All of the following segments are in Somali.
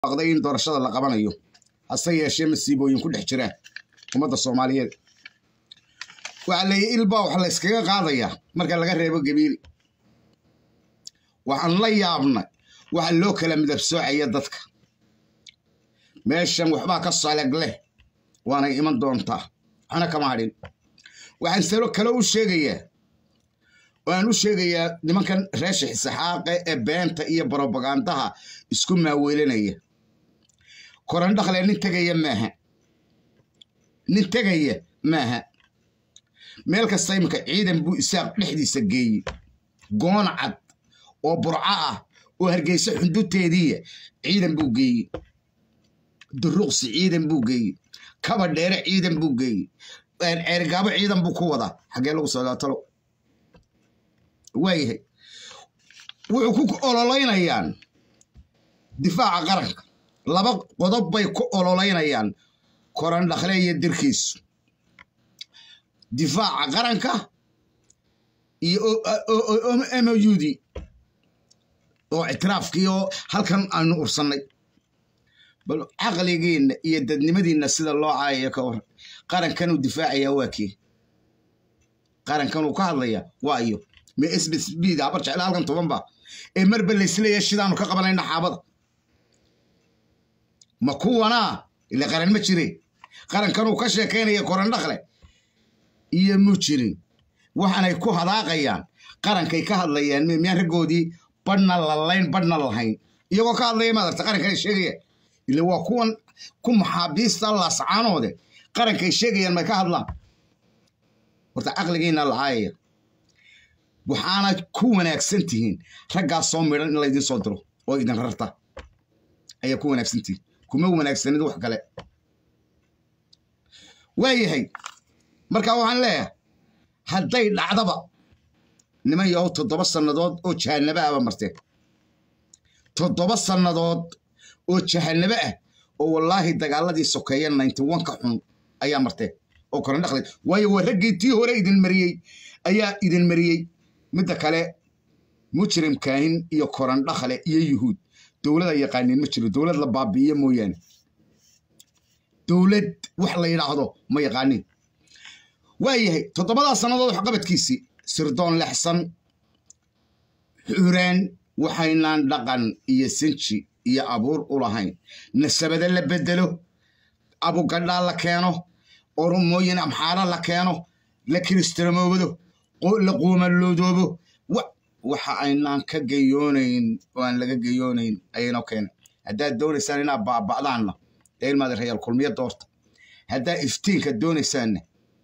aqday in doorashada la qabanayo hase yeeshee masiibooyin ku dhex jira ummadda soomaaliyeed waxaa leeyahy ilbaa wax layskaga qaadayaa marka laga reebo gabiili waxaan la yaabnay waxa loo kala midab soocaya dadka meeshan waxbaa ka saleg leh waanay iman doontaa waxna kama hadhin waxaan salo kale u sheegayaa waan u sheegayaa nimankan reesha xisaxaaqe ee beenta iyo brobagandaha isku maaweelinaya korandhakle nin tegaya maaha nin tegaya maaha meel kasta iminka ciidan buu isaaq dhexdiisa geeyey goon cad oo burco ah oo hargeysa xunduteediiya ciidan buu geeyey duruqsi ciidan buu geeyey kaba dheere ciidan buu geeyey ceergaabo ciidan buu ku wadaa xaggee lagu socdaatalo waayahay wuxuu ku ololeynayaan difaaca qaranka laba qodob bay ku ololeynayaan korandhakle iyo dirkiisu difaaca qaranka iyo moud oo ictiraafkii oo halkan aanu ursannay bal caqligeenna iyo dadnimadiinna sida loo caayayo ka war qarankanuu difaacayaa waa kii qarankanuu ka hadlayaa waa iyo me sbsbda habar jecla halkan tobanba ee marba laysleeya shidaanu ka qabanayna xaabada ma kuwanaa ile qaran ma jire qarankanuu ka sheekaynaya korandhakle iyo mu jirin waxaanay ku hadaaqayaan qarankay ka hadlayaan miyaan raggoodii badhna lalayn badhna lahayn iyagoo ka hadlaya maadarta qarankana sheegaya ile waa kuwan ku maxaabiista laascaanoode qarankay sheegayaan may ka hadlaan horta caqligiina lacaayaya waxaanad ku wanaagsan tihiin raggaas soo midhan in laydin soo diro oo idin rarta ayaa ku wanaagsan tihiin kuma wanaagsanid wax kale waayahay marka waxaan leeyahay hadday dhacdaba niman yahow toddoba sannadood oo jahannabo ahba marteen toddoba sannadood oo jahannabo ah oo wallaahi dagaaladii sokeeya ninety one ka xun ayaa marteen oo korandhaqlay waayo waa raggii tii hore idin mariyey ayaa idin mariyey midda kale mujrim kaahin iyo korandhakle iyo yuhuud dowlada yaqaaniin ma jiro dowlad la baabi'iyo mooyaane dowlad wax la yidhaahdo ma yaqaaniin waayahay toddobadaa sannadood waxqabadkiisii sirdoon lexsan xuraan waxaynaan dhaqan iyo sinji iyo abuur u lahayn nasabada la bedelo abugadhaa la keeno oromooyin amxaara la keeno la kiristamoobado la quumalloodoobo waxa aynaan ka geyoonayn oo aan laga geyoonayn ayaynoo keenay haddaad doonaysaan inaad baaba'daanna dee ilmaada rayaal kulmiyo doorta haddaad iftiinka doonaysaanna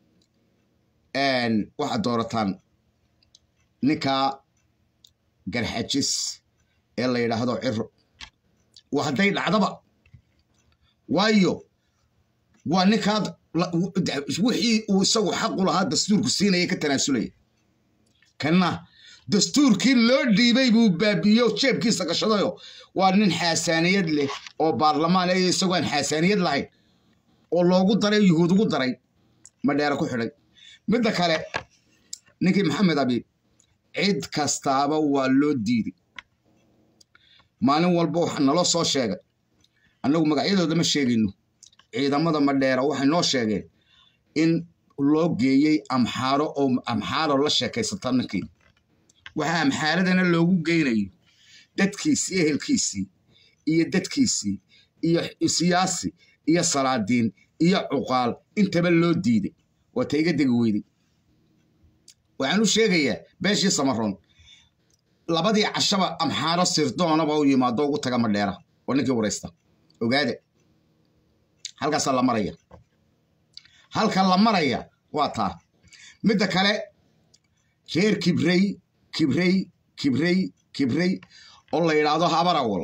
waxaad doorataan ninkaa garxajis ee la yidhaahdo ciro waa hadday dhacdaba waayo waa ninkaad wixii uu isagu xaqu lahaa dastuurku siinaya ka tanaasulaya kanna dastuurkii loo dhiibay buu baabiiyo jeebkiisa gashadayo waa nin xaasaaniyad leh oo baarlamaan ee isagoo aan xaasaaniyad lahayn oo loogu daray yuhuud ugu daray madheere ku xidhay midda kale ninkii maxamed abiib cid kastaaba waa loo diiday maalin walba waxa naloo soo sheegay annagu magacyadooda ma sheegayno ciidamada madheera waxay noo sheegeen in loo geeyey amxaaro oo amxaaro la sheekaysata ninkii waxaa amxaaradana loogu geynayo dadkiisii ehelkiisii iyo dadkiisii iyo siyaasi iyo salaadiin iyo cuqaal intaba loo diiday waa ta iga degi weyday waxaan u sheegayaa beeshii samaroon labadii cashaba amxaaro sirdoonaba u yimaado ugu taga madheera oo ninkii waraysta ogaade halkaasaa la maraya halka la maraya waa taa midda kale reer kibrey kibrey kibrey kibrey oo la yidhaahdo habarawal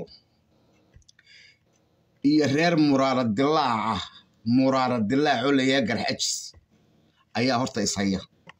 iyo reer muraara dilaaca muraara dilaac oo layaha garxajis ayaa horta ishaya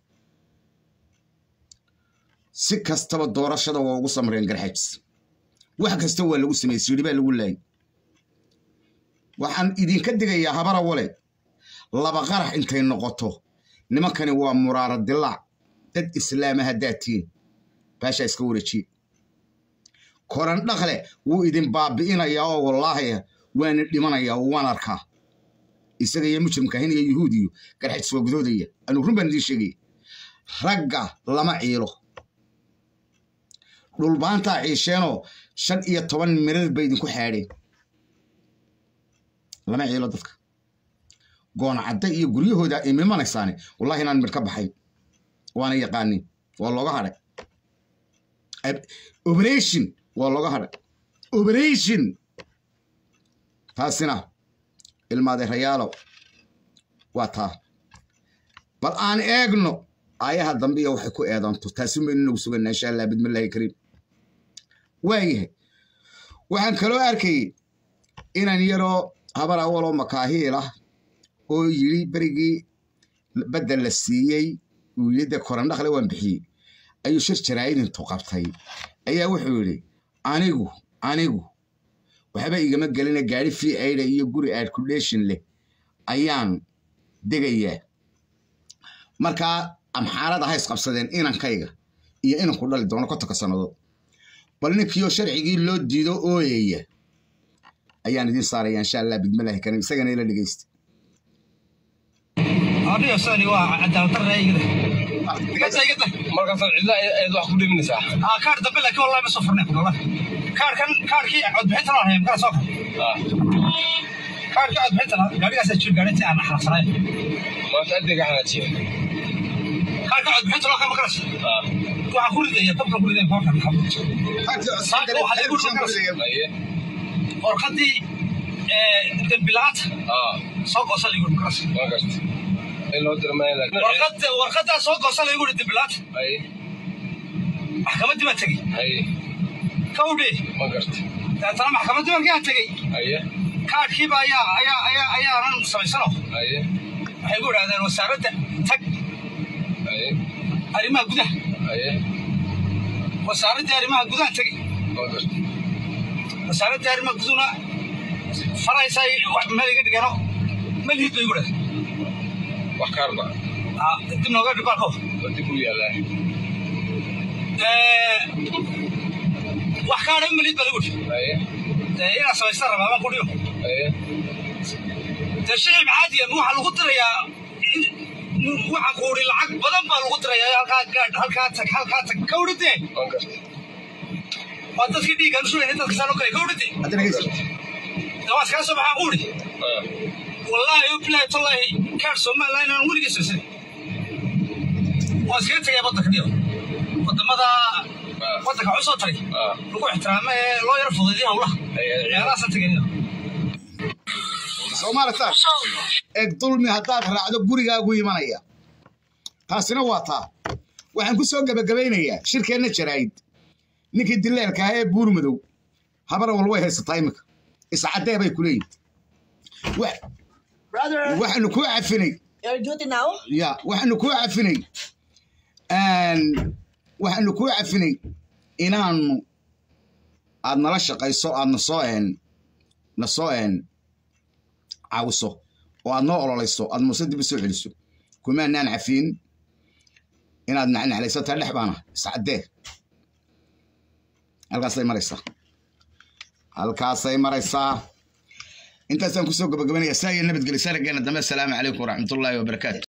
si kastaba doorashada waa ugu samreen garxajis wax kasta waa lagu sameeyey siidhi baa lagu laayay waxaan idinka digayaa habarawale laba qarax intay noqoto nimankani waa muraara dilaac dad islaama haddaad tihiin baashaa iska wareejiye koran dhaqle wuu idin baabi'inayaa oo wallaahi waana dhimanayaa oo waan arkaa isaga iyo mujrimka hin iyo yuhuud iyo garxaj soo gudoodaya anuu run baan idiin sheegaya ragga lama ciilo dhulbaantaa ciisheenoo shan iyo toban mirar bay idinku xaadheen lama ciilo dadka gooncadda iyo guryahooda imimanaysaane wallahi inaan midh ka baxayn waana yaqaanin waa looga hadhay operation waa looga hadhay operation taasina ilmaadeerayaalow waa taa bal aan eegno aayaha dambe iyo waxay ku eedanto taasin baynu inagu suganaa insha allah bidmillaahi kariim waayahay waxaan kaloo arkayay inan yaroo habar awaloo makaahiil ah oo yidhi berigii badda la siiyey uu yidhi dee korandhaqle waan bixiyey ayuu shir jaraa'idintu qabtay ayaa wuxuu yidhi anigu anigu waxba igama gelina gaari fii aida iyo guri airculation leh ayaan degayaa markaa amxaarada ha isqabsadeen inankayga iyo inanku dhali doono kontonka sannadood bal ninkiioo sharcigii loo diido ooyaya ayaan idiin saaraya insha allah bidmillaahi karim isagana ila dhegeysta adiga sani waa cadaawadarreeyada markaasaad cidla eed wax ku dhiminaysaa aa kaar dambe laakiin wallahi ma soo furnay kulala kaarkan kaarkii codbixinta loo hayay makala soo fur kaarkii codbixinta gaadhigaasaa jir gaadhintii aan xarafsanayn maanta adeega xanaajiya kaarka codbixinta loo kama makalas waxaan ku ridaya dabkan ku ridaya boorkan aye warqadii dembilaanta soo goosa lagu yiri makalas waa garta in loo dira maya warqad warqadaa soo goosa lagu yiri dembilaanta aye maxkamaddii baan tegey aye kawdhe ma garta dabeetana maxkamaddii baan kaa tegey aye kaarkiiba ayaa ayaa ayaa ayaanan samaysano aye waxay ku idhahdeen wasaaradda tag aye arrimaha gudaha aye wasaaraddii arrimaha gudaha tegey waa garta wasaaraddii arrimaha guduna faraysaa meel iga dhigeeno malihid bay igu dhahday wax kaarba dib nooga dhibaalko waa dib u yaalaa wax kaadha malihid baa lagu dhi aye inaad samaystaan rabaa baan ku dhiyo aye dee shicib caadiya ma waxaa lagu dirayaa waxa kuuri lacag badan baa lagu dirayaa halkaa gaadh halkaa tag halkaa tag kawdhadee waa garta waa dadkii dhiiggaan usulayna dadka saa loo kale kawdhadee hadda dhegeysta dee waa iskaga soo baxaa quuri wallaahi o bilaahi tallaahi kaadh somaliland inaan weligii sirsin waa iskaga tagayaa waddanka dhiyo waddamada waddanka waxu soo taray lagu ixtiraamo ee loo yaro fududiya howlaha meelahaasan tegaya soomaalitaan eeg dulmi haddaad raacdo gurigaagu imanaya taasina waa taa waxaan ku soo gebagabaynayaa shirkeenna jaraa'id ninkii dileelka ahaa ee buur madow habar wal way haysataa iminka iscaddee bay ku leeyihin Brother, waxaanu kuu cafinay your duty now? ya waxaanu kuu cafinay waxaanu kuu cafinay inaanu aad nala shaqayso aad nasoo een nasoo een caawiso oo aad noo ololayso aad muuse dib u soo celiso kumaanaan cafiin inaad nacnaclayso taa dhex baana iscaddee halkaasay maraysaa halkaasay maraysaa intaasaan kusoo gabagabanaya saa iyo nabadgelyo sarageena dambe asalaamu calaykum waraxmatullaahi wabarakaatu